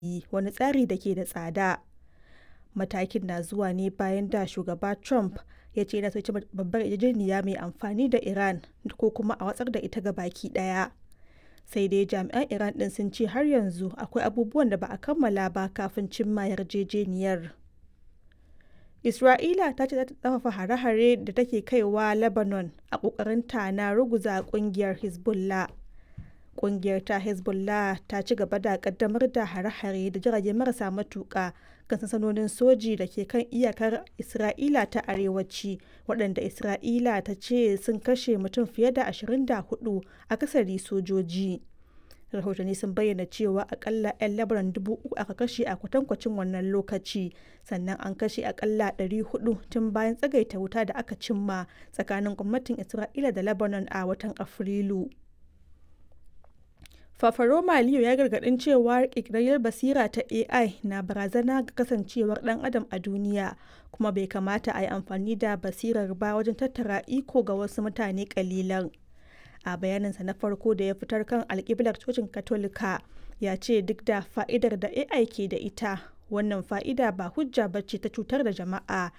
wani tsari da ke da tsada. Matakin na zuwa ne bayan da shugaba Trump ya ce yana so ya cimma babbar yarjejeniya mai amfani da Iran ko kuma a watsar da ita gabaki ɗaya. Sai dai jami'an Iran ɗin sun ce har yanzu akwai abubuwan da ba a kammala ba kafin cimma yarjejeniyar. Isra'ila ta ce za ta ƙarfafa hare-hare da take kaiwa Lebanon a ƙoƙarinta na ruguza ƙungiyar Hezbollah. Ƙungiyar ta Hezbollah ta ci gaba da ƙaddamar da hare-hare da jirage marasa matuƙa kan sansanonin soji da ke kan iyakar Isra'ila ta arewaci, waɗanda Isra'ila ta ce sun kashe mutum fiye da 24, akasari sojoji. Rahotanni sun bayyana cewa akalla 'yan Lebanon dubu uku aka kashe a kwatankwacin wannan lokaci, sannan an kashe akalla 400 tun bayan tsagaita wuta da aka cimma tsakanin gwamnatin Isra'ila da Lebanon a watan Afrilu. Fafaroma Leo ya gargadin cewa ƙirƙirar basira ta AI na barazana ga kasancewar ɗan adam a duniya kuma bai kamata a yi amfani da basirar ba wajen tattara iko ga wasu mutane ƙalilan. A bayaninsa na farko da ya fitar kan alƙiblar cocin Katolika ya ce duk da fa'idar da AI ke da ita, wannan fa'ida ba hujja ba ce ta cutar da jama'a